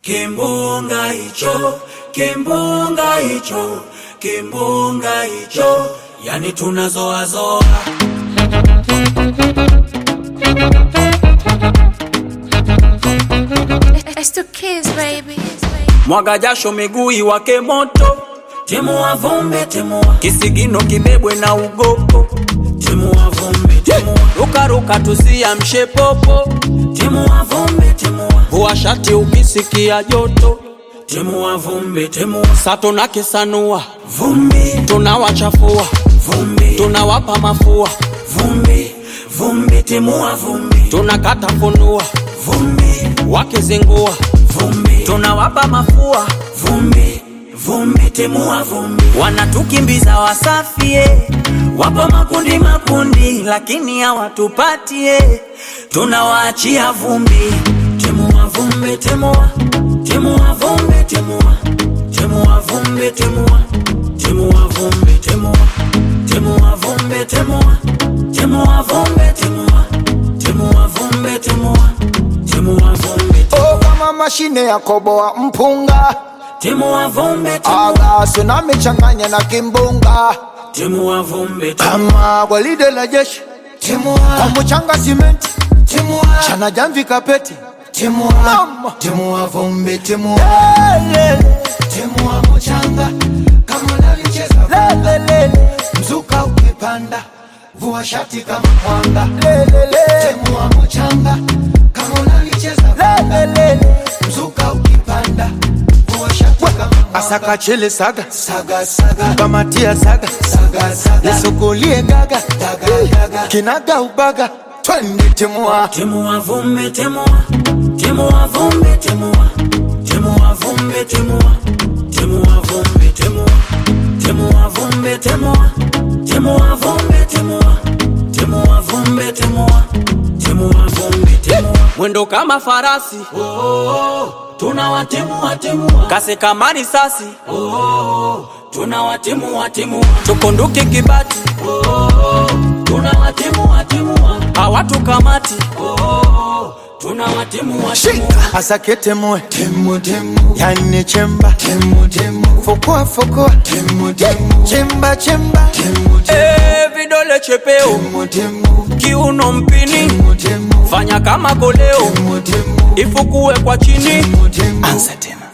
kimbunga hicho, kimbunga hicho, kimbunga hicho, yani tunazoazoa It's two kids, baby. mwaga jasho miguu iwake moto, timua vumbi, timua kisigino kibebwe na ugopo, timua vumbi, timua rukaruka tusiamshe popo, timua vumbi, timua vua shati ukisikia joto, timua vumbi, timua sato na kisanua vumbi, tunawachafua vumbi, tunawapa mafua vumbi, vumbi, timua vumbi, tunakata funua vumbi, wakizingua vumbi, tunawapa mafua vumbi, vumbi, timua vumbi, wanatukimbiza wasafie, wapo makundi makundi, lakini hawatupatie, tunawaachia vumbi, timua vumbi, timua, timua vumbi, timua, timua vumbi, timua, timua vumbi, timua, timua vumbi, timua, timua vumbi, timua, timua vumbi, timua, timua vumbi, Oh, kama mashine ya koboa mpunga timua vumbi, timua, agaso na michanganya na kimbunga timua vumbi, timua. kama gwaride la jeshi kwa mchanga simenti chana jamvi kapeti Mama. Timua vumbi, timua, Lele, timua mchanga kama unalicheza lele, lele, mzuka ukipanda, vua shati kama mwanga. lele, lele, Timua mchanga kama unalicheza lele, lele. mzuka ukipanda, vua shati kama mwanga. asaka chele saga Saga saga kamatia saga saga saga nisukulie gaga daga daga kinaga ubaga twende timua Timua vumbi, timua, timua vumbi, timua, timua vumbi, timua, timua vumbi, timua, timua vumbi, timua, timua vumbi, timua, timua vumbi, timua, timua vumbi, timua. Mwendo kama farasi, oh, oh, oh. tunawatimua timua, kasi kama risasi, oh, oh, oh. tunawatimua timua, tukunduke kibati, oh, oh, oh. tunawatimua timua, hawatukamati, oh, oh, oh. tunawatimua timua. asake temue Timu timu yani chemba timu timu fukua fukua timu timu chemba chemba timu Eh, vidole chepeo timu timu kiuno mpini timu timu fanya kama koleo timu timu ifukue kwa chini timu timu anza tena